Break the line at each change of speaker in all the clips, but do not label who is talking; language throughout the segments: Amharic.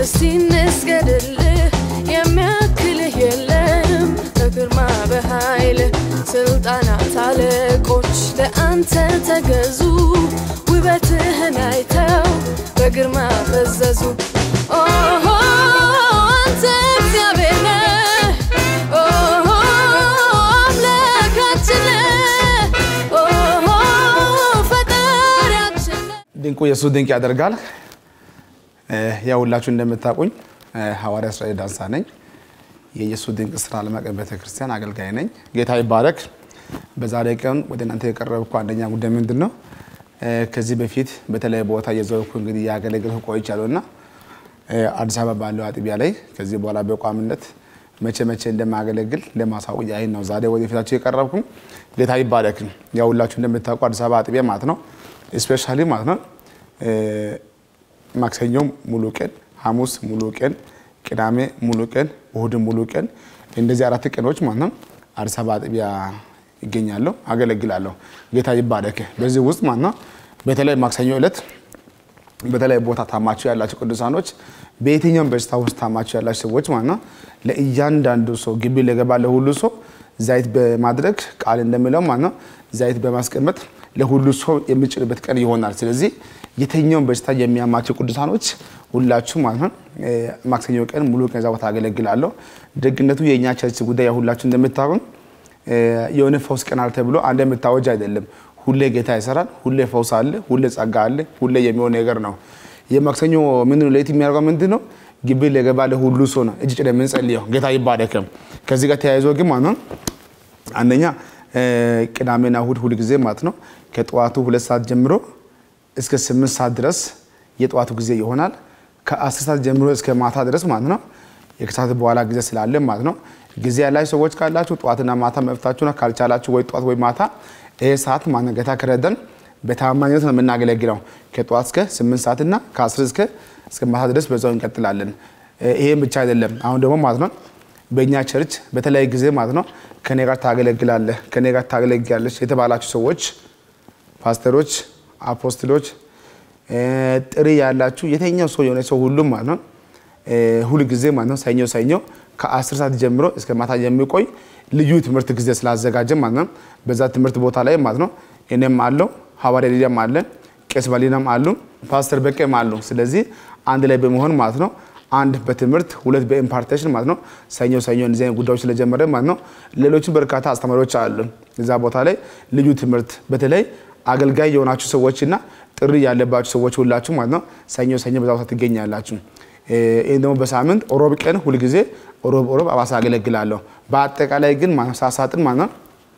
እስቲ እንስገድልህ የሚያክልህ የለም በግርማ በኃይል ስልጣናት አለቆች ለአንተ ተገዙ ውበትህን አይተው በግርማ ፈዘዙ ኦሆ አንተ እግዚአብሔር ነህ ኦሆ አምላካችን ነህ ኦሆ ፈጣሪያችን ነህ
ድንቁ ኢየሱስ ድንቅ ያደርጋል። ያው ሁላችሁ እንደምታውቁኝ ሐዋርያ እስራኤል ዳንሳ ነኝ። የኢየሱስ ድንቅ ስራ ዓለም አቀፍ ቤተክርስቲያን አገልጋይ ነኝ። ጌታ ይባረክ። በዛሬ ቀን ወደ እናንተ የቀረብኩ አንደኛ ጉዳይ ምንድን ነው? ከዚህ በፊት በተለያየ ቦታ የዘወርኩ እንግዲህ ያገለግልኩ ቆይቻለሁ እና አዲስ አበባ ባለው አጥቢያ ላይ ከዚህ በኋላ በቋምነት መቼ መቼ እንደማገለግል ለማሳወቅ ያህል ነው ዛሬ ወደ ፊታችሁ የቀረብኩ። ጌታ ይባረክ። ያው ሁላችሁ እንደምታውቁ አዲስ አበባ አጥቢያ ማለት ነው ስፔሻሊ ማለት ነው ማክሰኞ ሙሉ ቀን፣ ሐሙስ ሙሉ ቀን፣ ቅዳሜ ሙሉ ቀን፣ እሁድ ሙሉ ቀን እንደዚህ አራት ቀኖች ማለት ነው አዲስ አበባ አጥቢያ ይገኛለሁ፣ አገለግላለሁ። ጌታ ይባረክ። በዚህ ውስጥ ማለት ነው በተለይ ማክሰኞ ዕለት በተለይ ቦታ ታማችሁ ያላችሁ ቅዱሳኖች በየትኛውም በሽታ ውስጥ ታማችሁ ያላችሁ ሰዎች ማለት ነው ለእያንዳንዱ ሰው ግቢ ለገባ ለሁሉ ሰው ዘይት በማድረግ ቃል እንደሚለው ማለት ነው ዘይት በማስቀመጥ ለሁሉ ሰው የሚጭርበት ቀን ይሆናል። ስለዚህ የትኛውም በሽታ የሚያማቸው ቅዱሳኖች ሁላችሁ ማለት ነው ማክሰኞ ቀን ሙሉ ቀን እዛ ቦታ አገለግላለሁ። ደግነቱ የእኛ ቸርች ጉዳይ ሁላችሁ እንደምታውቁ የሆነ ፈውስ ቀናል ተብሎ አንድ የምታወጅ አይደለም። ሁሌ ጌታ ይሰራል። ሁሌ ፈውስ አለ። ሁሌ ጸጋ አለ። ሁሌ የሚሆን ነገር ነው። የማክሰኞ ምንድን ነው ለየት የሚያደርገው ምንድን ነው? ግቢ ለገባ ለሁሉ ሰው ነው እጅ ጭደን የምንጸልየው። ጌታ ይባረክም። ከዚህ ጋር ተያይዞ ግን ማለት ነው አንደኛ ቅዳሜና እሁድ ሁል ጊዜ ማለት ነው ከጠዋቱ ሁለት ሰዓት ጀምሮ እስከ ስምንት ሰዓት ድረስ የጠዋቱ ጊዜ ይሆናል። ከአስር ሰዓት ጀምሮ እስከ ማታ ድረስ ማለት ነው የከሰዓት በኋላ ጊዜ ስላለ ማለት ነው ጊዜ ያላችሁ ሰዎች ካላችሁ ጠዋትና ማታ መብታችሁ ነው። ካልቻላችሁ ወይ ጠዋት ወይ ማታ ይሄ ሰዓት ማነው ጌታ ከረደን በታማኝነት ነው የምናገለግለው ከጠዋት እስከ ስምንት ሰዓትና ከአስር እስከ እስከ ማታ ድረስ በዛው እንቀጥላለን። ይሄም ብቻ አይደለም። አሁን ደግሞ ማለት ነው በእኛ ቸርች በተለያየ ጊዜ ማለት ነው ከኔ ጋር ታገለግላለህ፣ ከኔ ጋር ታገለግላለች የተባላችሁ ሰዎች ፓስተሮች፣ አፖስትሎች ጥሪ ያላችሁ የተኛው ሰው የሆነ ሰው ሁሉም ማለት ነው ሁል ጊዜ ማለት ነው ሰኞ ሰኞ ከአስር ሰዓት ጀምሮ እስከ ማታ የሚቆይ ልዩ ትምህርት ጊዜ ስላዘጋጀ ማለት ነው በዛ ትምህርት ቦታ ላይ ማለት ነው እኔም አለው ሐዋርያ ሊዲያም አለ ቄስ ባሊናም አሉ ፓስተር በቄም አሉ። ስለዚህ አንድ ላይ በመሆን ማለት ነው አንድ በትምህርት ሁለት በኢምፓርቴሽን ማለት ነው ሰኞ ሰኞ እንደዚህ አይነት ጉዳዮች ስለጀመረ ማለት ነው ሌሎችም በርካታ አስተማሪዎች አሉ እዛ ቦታ ላይ ልዩ ትምህርት በተለይ አገልጋይ የሆናችሁ ሰዎችና ጥሪ ያለባችሁ ሰዎች ሁላችሁ ማለት ነው ሰኞ ሰኞ በዛ ቦታ ትገኛላችሁ። ይህም ደግሞ በሳምንት ሮብ ቀን ሁልጊዜ ሮብ ሮብ አባሳ አገለግላለሁ። በአጠቃላይ ግን ሳሳጥን ማለት ነው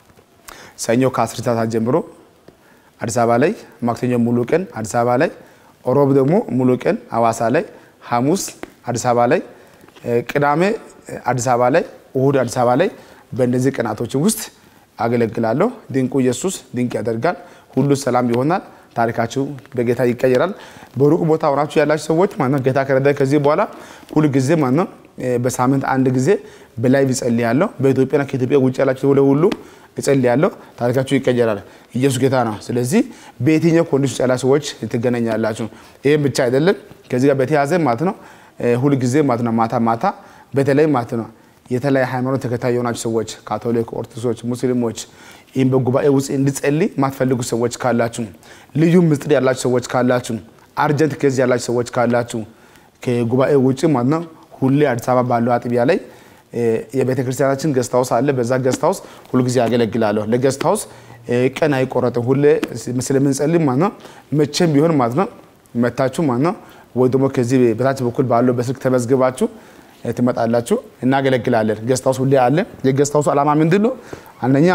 ሰኞ ከአስር ሰዓት ጀምሮ አዲስ አበባ ላይ፣ ማክሰኞ ሙሉ ቀን አዲስ አበባ ላይ፣ ሮብ ደግሞ ሙሉ ቀን አዋሳ ላይ፣ ሐሙስ አዲስ አበባ ላይ፣ ቅዳሜ አዲስ አበባ ላይ፣ እሁድ አዲስ አበባ ላይ በእነዚህ ቀናቶች ውስጥ አገለግላለሁ። ድንቁ ኢየሱስ ድንቅ ያደርጋል። ሁሉ ሰላም ይሆናል። ታሪካችሁ በጌታ ይቀየራል። በሩቅ ቦታ ሆናችሁ ያላችሁ ሰዎች ማነው ጌታ ከረዳ ከዚህ በኋላ ሁሉ ጊዜ ማነው በሳምንት አንድ ጊዜ በላይቭ እጸልያለሁ። በኢትዮጵያና ከኢትዮጵያ ውጭ ያላችሁ ወደ ሁሉ እጸልያለሁ። ታሪካችሁ ይቀየራል። ኢየሱስ ጌታ ነው። ስለዚህ በየትኛው ኮንዲሽን ውስጥ ያላችሁ ሰዎች ትገናኛላችሁ። ይህም ብቻ አይደለም። ከዚህ ጋር በተያያዘ ማለት ነው ሁል ጊዜ ማለት ነው ማታ ማታ በተለይ ማለት ነው የተለያየ ሃይማኖት ተከታይ የሆናችሁ ሰዎች ካቶሊክ፣ ኦርቶዶክሶች፣ ሙስሊሞች ይህም በጉባኤ ውስጥ እንድጸልይ ማትፈልጉ ሰዎች ካላችሁ፣ ልዩ ምስጢር ያላችሁ ሰዎች ካላችሁ፣ አርጀንት ኬዝ ያላችሁ ሰዎች ካላችሁ ከጉባኤ ውጭ ማለት ነው ሁሌ አዲስ አበባ ባለው አጥቢያ ላይ የቤተ ክርስቲያናችን ገስት ሃውስ አለ። በዛ ገስት ሃውስ ሁልጊዜ ያገለግላለሁ። ለገስት ሃውስ ቀን አይቆረጥም። ሁሌ ስለምንጸልይ ማለት ነው መቼም ቢሆን ማለት ነው መታችሁ ማለት ነው ወይ ደግሞ ከዚህ በታች በኩል ባለው በስልክ ተመዝግባችሁ ትመጣላችሁ። እናገለግላለን። ገስት ሃውስ ሁሌ አለ። የገስት ሃውሱ ዓላማ ምንድን ነው? አንደኛ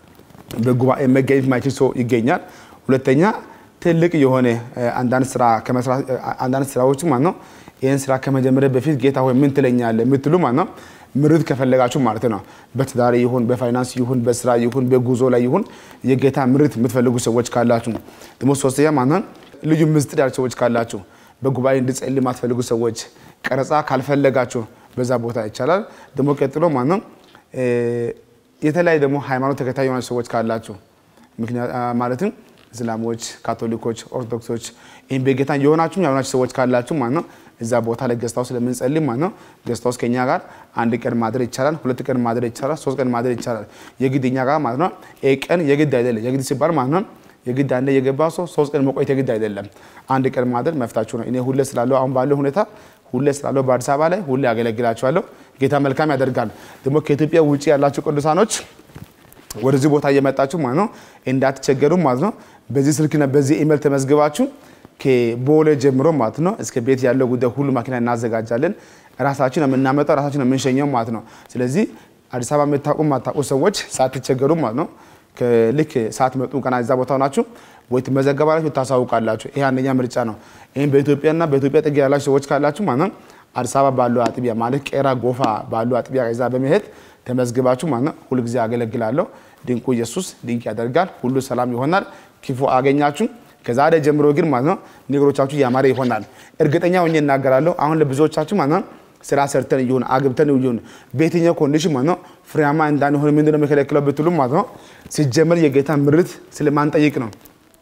በጉባኤ መገኘት የማይችል ሰው ይገኛል። ሁለተኛ ትልቅ የሆነ አንዳንድ ስራ ከመስራት አንዳንድ ስራዎች ማለት ነው ይህን ስራ ከመጀመሪያ በፊት ጌታ ሆይ ምን ትለኛለህ የምትሉ ማለት ነው ምርት ከፈለጋችሁ ማለት ነው በትዳር ይሁን በፋይናንስ ይሁን በስራ ይሁን በጉዞ ላይ ይሁን የጌታ ምርት የምትፈልጉ ሰዎች ካላችሁ ደግሞ ሶስተኛ ማለት ነው ልዩ ምስጢር ያሉ ሰዎች ካላችሁ በጉባኤ እንድጸልይ የማትፈልጉ ሰዎች ቀረጻ ካልፈለጋችሁ በዛ ቦታ ይቻላል። ደግሞ ቀጥሎ ማለት ነው የተለያዩ ደግሞ ሃይማኖት ተከታይ የሆናችሁ ሰዎች ካላችሁ ማለትም እስላሞች፣ ካቶሊኮች፣ ኦርቶዶክሶች ይህም በጌታ የሆናችሁ ያልሆናችሁ ሰዎች ካላችሁ ማለት ነው እዛ ቦታ ላይ ገስታው ስለምንጸልይ ማለት ነው ገስታውስ ከኛ ጋር አንድ ቀን ማድረግ ይቻላል፣ ሁለት ቀን ማድረግ ይቻላል፣ ሶስት ቀን ማድረግ ይቻላል። የግድ እኛ ጋር ማለት ነው ይሄ ቀን የግድ አይደለም። የግድ ሲባል ማለት ነው የግድ አንዴ የገባ ሰው ሶስት ቀን መቆየት የግድ አይደለም። አንድ ቀን ማድረግ መፍታችሁ ነው። እኔ ሁሌ ስላለው አሁን ባለው ሁኔታ ሁሌ ስላለው በአዲስ አበባ ላይ ሁሌ ያገለግላችኋለሁ። ጌታ መልካም ያደርጋል። ደግሞ ከኢትዮጵያ ውጭ ያላችሁ ቅዱሳኖች ወደዚህ ቦታ እየመጣችሁ ማለት ነው እንዳትቸገሩ ማለት ነው። በዚህ ስልክና በዚህ ኢሜል ተመዝግባችሁ ከቦሌ ጀምሮ ማለት ነው እስከ ቤት ያለው ጉዳይ ሁሉ ማኪና እናዘጋጃለን። ራሳችን የምናመጣው ራሳችን የምንሸኘው ማለት ነው። ስለዚህ አዲስ አበባ የምታውቁ የማታውቁ ሰዎች ሳትቸገሩ ማለት ነው ልክ ሰዓት መጡ ቀና እዛ ቦታ ናችሁ ወይ ትመዘገባላችሁ፣ ታሳውቃላችሁ። ይሄ አንደኛ ምርጫ ነው። ይህም በኢትዮጵያና በኢትዮጵያ ጥግ ያላችሁ ሰዎች ካላችሁ ማለት ነው አዲስ አበባ ባሉ አጥቢያ ማለት ቄራ ጎፋ ባሉ አጥቢያ እዛ በመሄድ ተመዝግባችሁ ማለት ነው ሁልጊዜ አገለግላለሁ። ድንቁ ኢየሱስ ድንቅ ያደርጋል። ሁሉ ሰላም ይሆናል። ክፉ አገኛችሁ ከዛሬ ጀምሮ ግን ማለት ነው ነገሮቻችሁ ያማረ ይሆናል። እርግጠኛ ሆኜ እናገራለሁ። አሁን ለብዙዎቻችሁ ማለት ነው ስራ ሰርተን ይሁን አግብተን ይሁን በየትኛው ኮንዲሽን ማለት ነው ፍሬያማ እንዳንሆን ምንድነው የሚከለክለው ብትሉ ማለት ነው ሲጀመር የጌታ ምርት ስለማንጠይቅ ነው።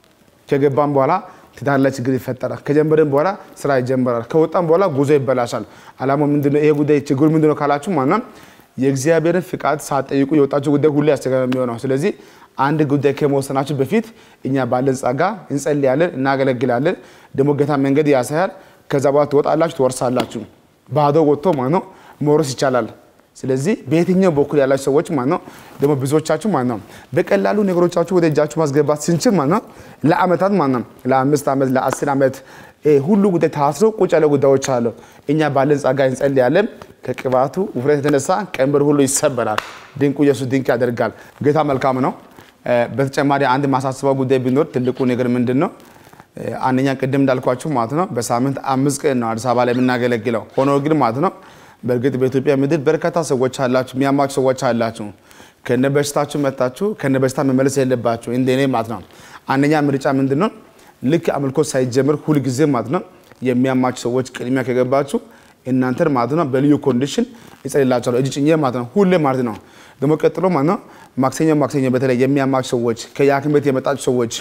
ከገባም በኋላ ትዳር ላይ ችግር ይፈጠራል። ከጀመረን በኋላ ስራ ይጀምራል። ከወጣም በኋላ ጉዞ ይበላሻል። አላማው ምንድነው? ይሄ ጉዳይ ችግሩ ምንድነው ካላችሁ ማለት ነው የእግዚአብሔርን ፍቃድ ሳትጠይቁ የወጣችሁ ጉዳይ ሁሉ ያስቸጋሪ የሚሆነው። ስለዚህ አንድ ጉዳይ ከመወሰናችሁ በፊት እኛ ባለን ጸጋ እንጸልያለን፣ እናገለግላለን። ደግሞ ጌታ መንገድ ያሳያል። ከዛ በኋላ ትወጣላችሁ፣ ትወርሳላችሁ። ባዶ ወጥቶ ማለት ነው መውረስ ይቻላል። ስለዚህ በየትኛው በኩል ያላችሁ ሰዎች ማለት ነው ደግሞ ብዙዎቻችሁ ማለት ነው በቀላሉ ነገሮቻችሁ ወደ እጃችሁ ማስገባት ስንችል ማለት ነው ለአመታት ማለት ነው ለአምስት ዓመት ለአስር ዓመት ሁሉ ጉዳይ ታስሮ ቁጭ ያለ ጉዳዮች አሉ። እኛ ባለን ጸጋ እንጸልያለን። ከቅባቱ ውፍረት የተነሳ ቀንበር ሁሉ ይሰበራል። ድንቁ ኢየሱስ ድንቅ ያደርጋል። ጌታ መልካም ነው። በተጨማሪ አንድ ማሳስበው ጉዳይ ቢኖር ትልቁ ነገር ምንድን ነው? አንደኛ ቅድም እንዳልኳችሁ ማለት ነው በሳምንት አምስት ቀን ነው አዲስ አበባ ላይ የምናገለግለው። ሆኖ ግን ማለት ነው በእርግጥ በኢትዮጵያ ምድር በርካታ ሰዎች አላችሁ፣ የሚያማችሁ ሰዎች አላችሁ። ከነ በሽታችሁ መታችሁ ከነ በሽታ መመለስ የለባችሁ እንደ እኔ ማለት ነው። አንደኛ ምርጫ ምንድን ነው? ልክ አምልኮ ሳይጀምር ሁልጊዜ ማለት ነው የሚያማችሁ ሰዎች ቅድሚያ ከገባችሁ እናንተን ማለት ነው በልዩ ኮንዲሽን ይጸልላቸዋለሁ እጅ ጭኜ ማለት ነው ሁሌ ማለት ነው። ደግሞ ቀጥሎ ማለት ነው ማክሰኞ ማክሰኞ በተለይ የሚያማችሁ ሰዎች ከየሐኪም ቤት የመጣችሁ ሰዎች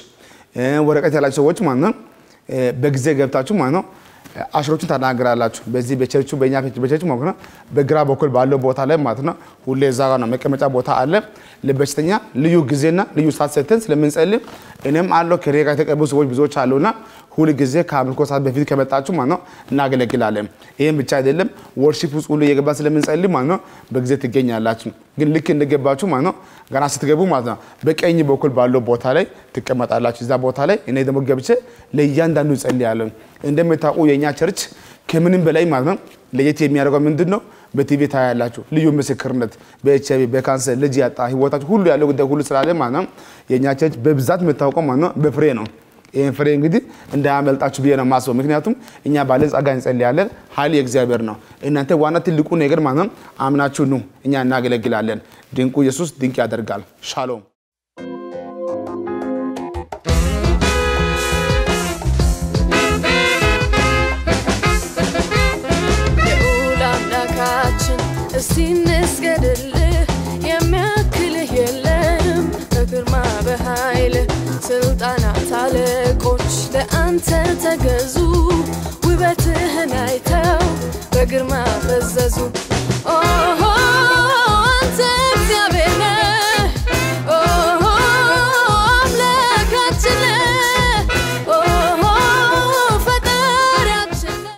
ወረቀት ያላችሁ ሰዎች ማለት ነው በጊዜ ገብታችሁ ማለት ነው አሽሮቹን ታናግራላችሁ። በዚህ በቸርቹ በእኛ በቸርቹ ማለት ነው በግራ በኩል ባለው ቦታ ላይ ማለት ነው ሁሌ እዛ ጋር ነው መቀመጫ ቦታ አለ። ለበሽተኛ ልዩ ጊዜና ልዩ ሰዓት ሰጥተን ስለምንጸልይ እኔም አለው ከሬ ጋር የተቀቡ ሰዎች ብዙዎች አሉና ሁል ጊዜ ከአምልኮ ሰዓት በፊት ከመጣችሁ ማለት ነው እናገለግላለን። ይህም ብቻ አይደለም ወርሺፕ ውስጥ ሁሉ እየገባ ስለምንጸልይ ማለት ነው በጊዜ ትገኛላችሁ። ግን ልክ እንደገባችሁ ማለት ነው ገና ስትገቡ ማለት ነው በቀኝ በኩል ባለው ቦታ ላይ ትቀመጣላችሁ። እዛ ቦታ ላይ እኔ ደግሞ ገብቼ ለእያንዳንዱ እጸልያለሁ። እንደምታውቁ የእኛ ቸርች ከምንም በላይ ማለት ነው ለየት የሚያደርገው ምንድን ነው? በቲቪ ታያላችሁ ልዩ ምስክርነት በኤች አይ ቪ በካንሰር ልጅ ያጣ ህይወታችሁ ሁሉ ያለው ጉዳይ ሁሉ ስላለ ማለት ነው የእኛ ቸርች በብዛት የምታውቀው ማለት ነው በፍሬ ነው። ይህን ፍሬ እንግዲህ እንዳያመልጣችሁ ብዬ ነው የማስበው። ምክንያቱም እኛ ባለን ጸጋ እንጸልያለን፣ ኃይል የእግዚአብሔር ነው። እናንተ ዋና ትልቁ ነገር ማለት ነው አምናችሁ ኑ፣ እኛ እናገለግላለን። ድንቁ ኢየሱስ ድንቅ ያደርጋል። ሻሎም
ልዑል አምላካችን እስቲ እንስገድልህ፣ የሚያክልህ የለም በግርማ በኃይል ስልጣናት አለቆች ለአንተ ተገዙ፣ ውበትህን አይተው በግርማ ፈዘዙ።